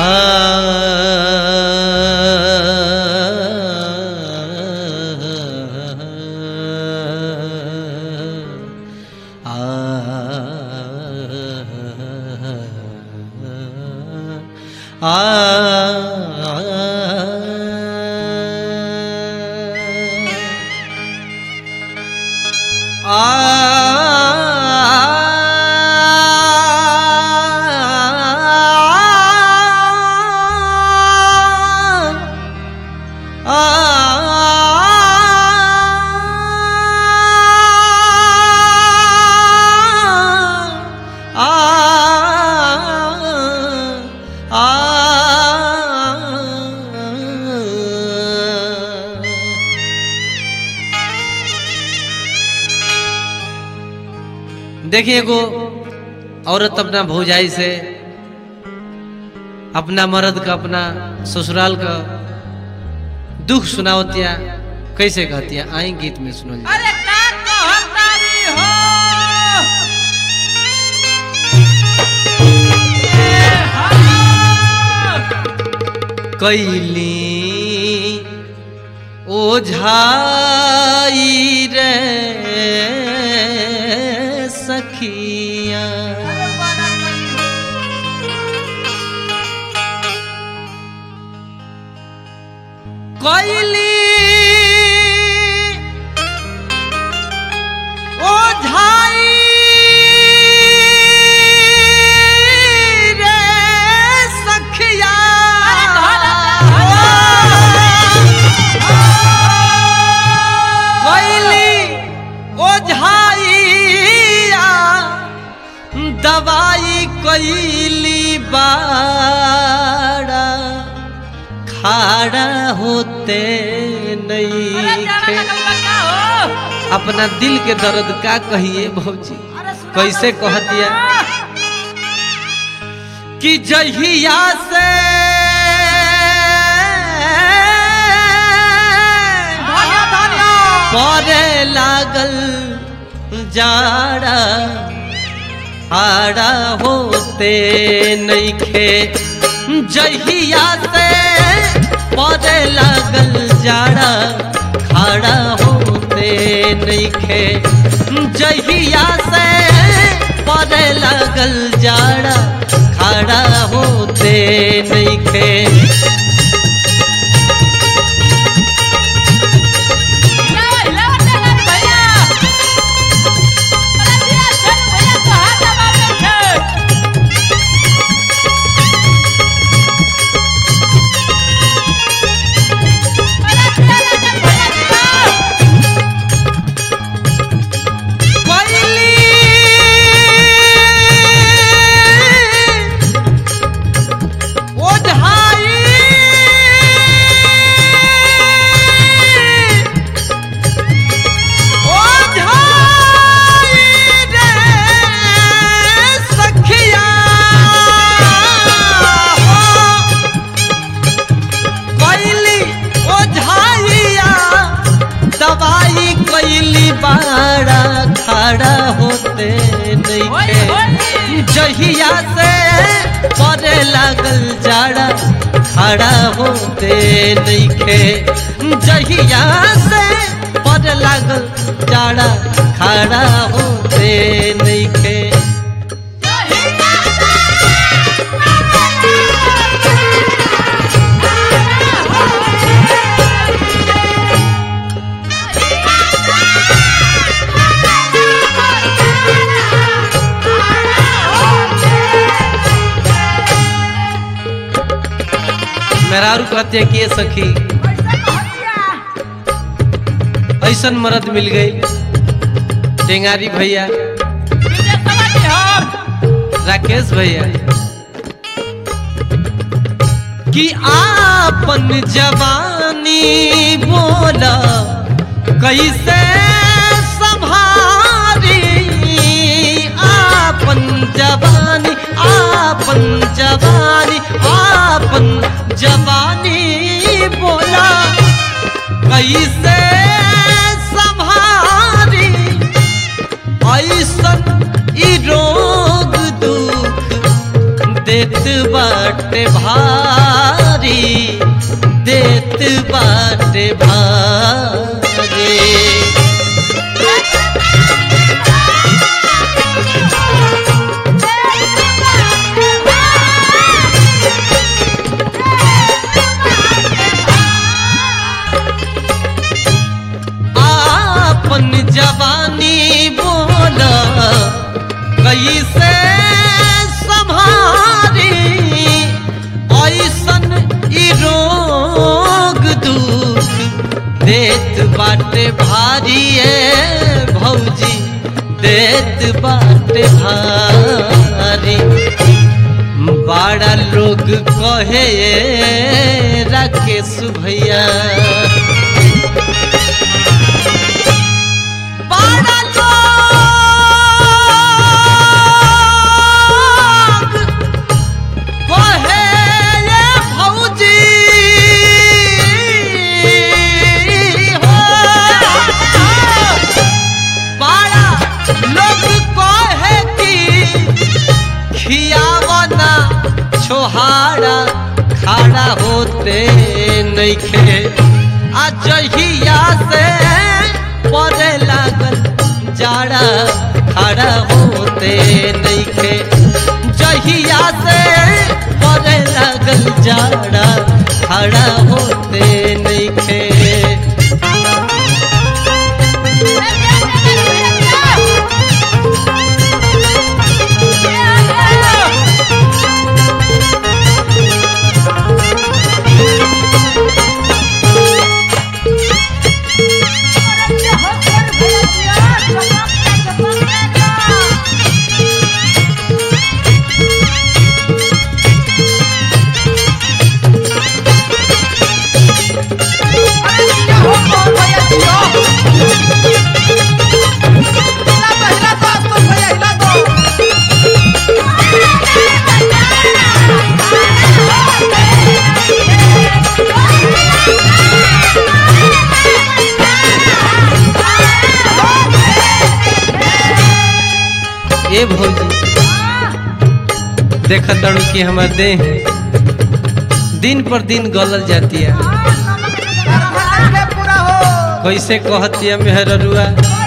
देखिए एगो औरत अपना भौजाई से अपना मर्द का अपना ससुराल का दुख सुनावतिया कैसे कहतिया आई गीत में सुनल जाए। अरे का कहतारी हो ए हा कैली ओझाई रे सखिया कैली ओझाई रे सखिया कैली ओझाइया दवाई कैली बाड़ा खाड़ा होते नहीं थे। अपना दिल के दर्द का कहिए भौजी कैसे कहतिया कि जहिया से परे लागल जाड़ा आड़ा होते नइखे जहिया से परे लागल जाड़ा खाड़ा होते नइखे जहिया से परे लागल जाड़ा खाड़ा होते नइखे कैली ओझाई ओझाई रे सखिया कैली ओझाइया दवाई कैली बाड़ा खड़ा होते नहीं जहिया से परे लागल जाड़ा खड़ा होते नइखे जहिया से परे लागल जाड़ा खड़ा होते नइखे मेहरारू कहते हैं कि ये सखी ऐसन मर्द मिल गई टेंगारी भैया राकेश भैया कि आपन जवानी बोला कैसे संभारी आपन जवानी आपन जवानी आपन जवानी बोला कैसे संभारी ऐसन ई रोग दुख दे देत बाटे भारी देत बाटे भारी आपन जवानी बोल कैसे संभारी ऐसन ई रोग दुख देत बाटे भारी ए भौजी देत बाटे भारी बड़ा लोग कहे राकेश भैया बड़ा लोग कहे ये भौजी हो। बड़ा लोग कहे कि खियावना छोहाड़ा खाड़ा होते नइखे आ जहिया से पड़े लागल जाड़ा खड़ा होते नइखे जहिया से पड़े लागल जाड़ा खड़ा होते नइखे ए भौजी देखत तड़ू कि हमर देह दिन पर दिन गलल जाती है कैसे कहती है मेहरुआ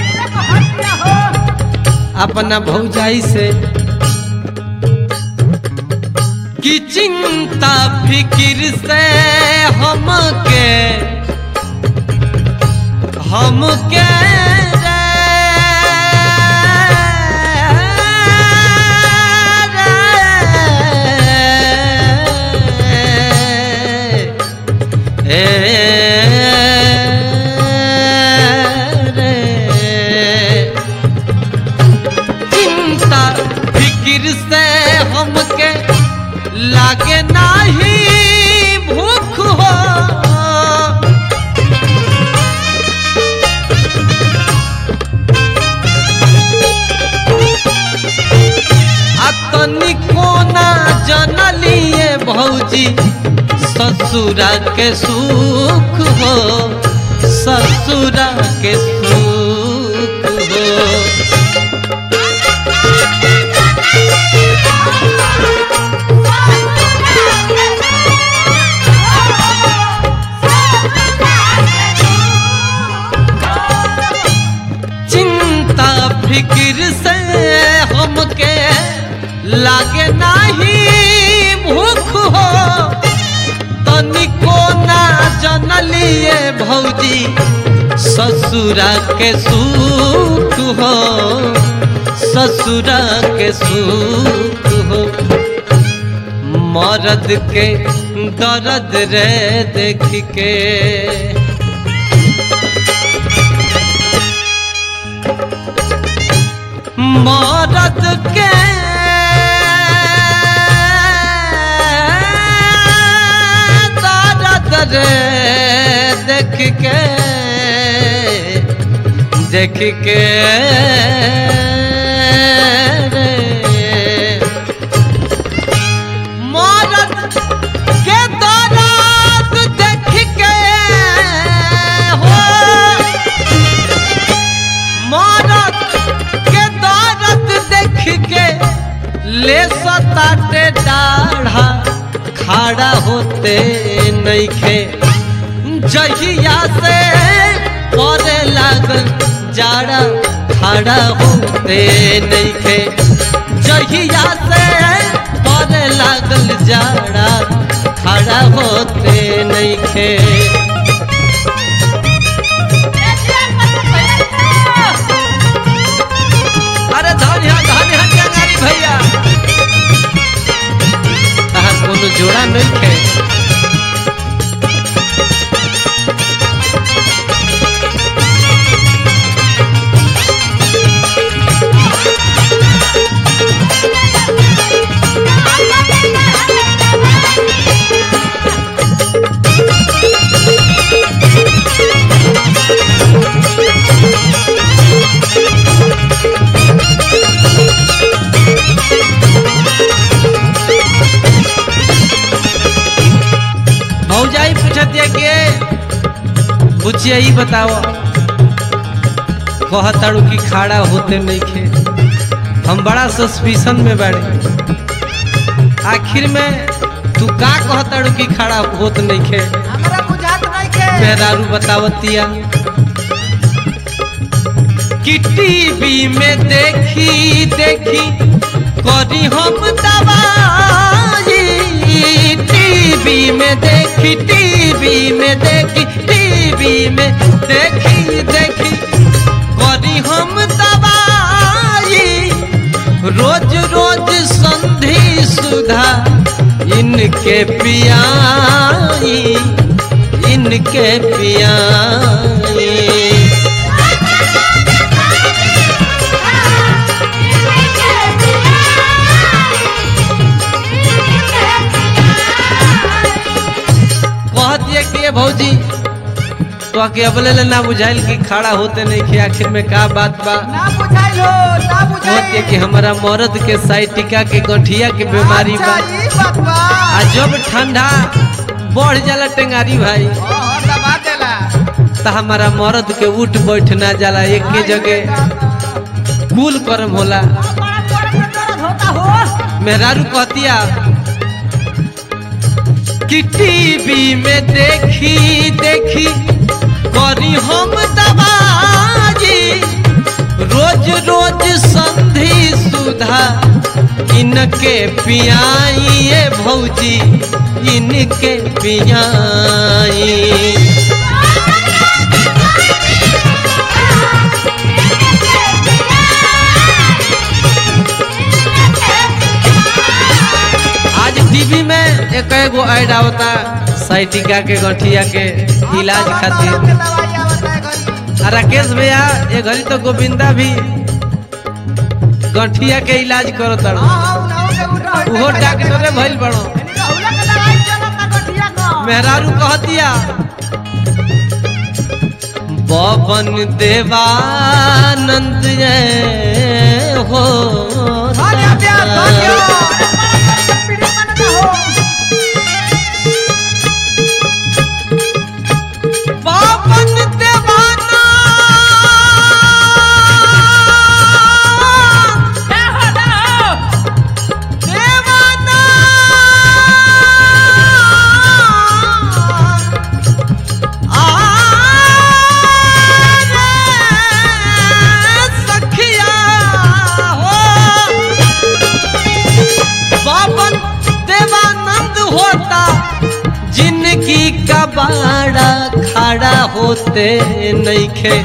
अपना भौजाई से कि चिंता फिकिर से हमके हमके रे, रे, चिंता फिकिर से हमके लागे नाही भूख हो आ तनिको ना जनलिए भौजी ससुरा के सुख हो ससुरा के सुख हो चिंता फिक्र से हमके लागे नाही भूख हो तनिको ना जनलिए भौजी ससुरा के सुख हो ससुरा के सुख हो मरद के दर्द रे देख के मरद के दर्द रे देख के देख के रे मरद के दर्द देख के हो मरद के दर्द देख के ले सता बाटे दाढ़ा खाड़ा होते नइखे जहिया से परे लागल जाड़ा खाड़ा होते नइखे जहिया से परे लागल जाड़ा खड़ा होते नइखे अरे धन यहाँ धन यहाँ चंगारी भैया तहार कोनो जोड़ा नहीं खे भौजाई पूछतिया के बुचिया ही बताओ कहताड़ू कि खाड़ा होते नहीं खे हम बड़ा सस्पिशन में बाड़े आखिर में तू का कहताड़ू कि खड़ा होत नहीं खे हमरा बुझात नहीं के मेहरारू बतावतिया कि टीवी में देखी देखी करी हम दवाई टीवी में देखी टीवी में देखी टीवी में देखी देखी करी हम दवाई रोज रोज संधि सुधा इनके पियाई इनके पियाई कहतिए कि ये भौजी तो आके अबले ले ना बुझाइल कि खड़ा होते नहीं कि आखिर में का बात बा ना बुझाइल हो ना कहतिए बुझाइल कि हमारा मर्द के साइटिका के गठिया के बीमारी बा अच्छा, ई बात बा आ जब ठंडा बढ़ जाला टेंगारी भाई ओ दबा देला तो हमारा मर्द के उठ बैठ ना जाला एक के जगह कुल कर्म होला बड़ा जोर में दर्द होता हो मेहरारू कहतिया कि टीवी में देखी देखी करी हम दबाजी रोज रोज संधि सुधा इनके पियाई भौजी इनके पियाई आज टीवी में एक एगो ऐड आवता साइटिका के गठिया के इलाज खातिर के दवाई आवता है घरी आ राकेश भैया ये घड़ी तो गोविंदा भी गठिया के इलाज करो तारो हां हां उनाओ के उठा उहो डॉक्टरे भइल बड़ो राहुल के दवाई चलता गठिया को मेहरारू कहतिया पवन देवानंद जय हो भाग्य प्यार भाग्य पीड़ी मन ना हो पवन देवाना देवाना आरे सखिया हो बाबन देवानंद होता जिनकी कबाड़ा खड़ा होते नइखे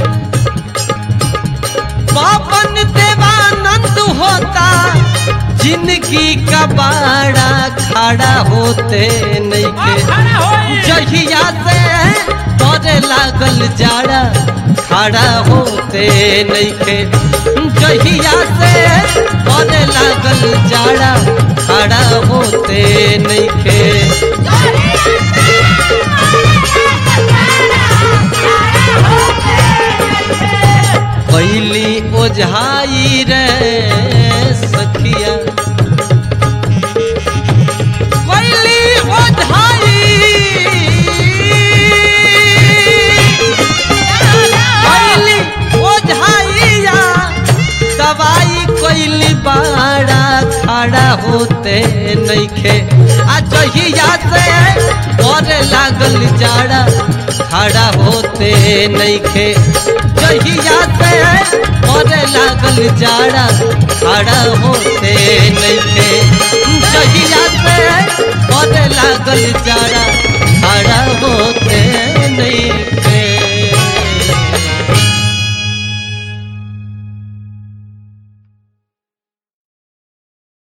बाबन देवानंद होता जिनकी कबाड़ा खड़ा होते नइखे जहिया से तोरे लागल जाड़ा खड़ा होते नइखे जहिया से तोरे लागल जाड़ा खड़ा होते नइखे कैली ओझाई रे सखिया कैली ओझाई कैली ओझाइया दवाई कैली बाड़ा खड़ा होते होते नइखे आ जहिया से करे लागल जाड़ा खड़ा होते नइखे जहिया से करे लागल जाड़ा खड़ा होते नइखे जहिया से करे लागल जाड़ा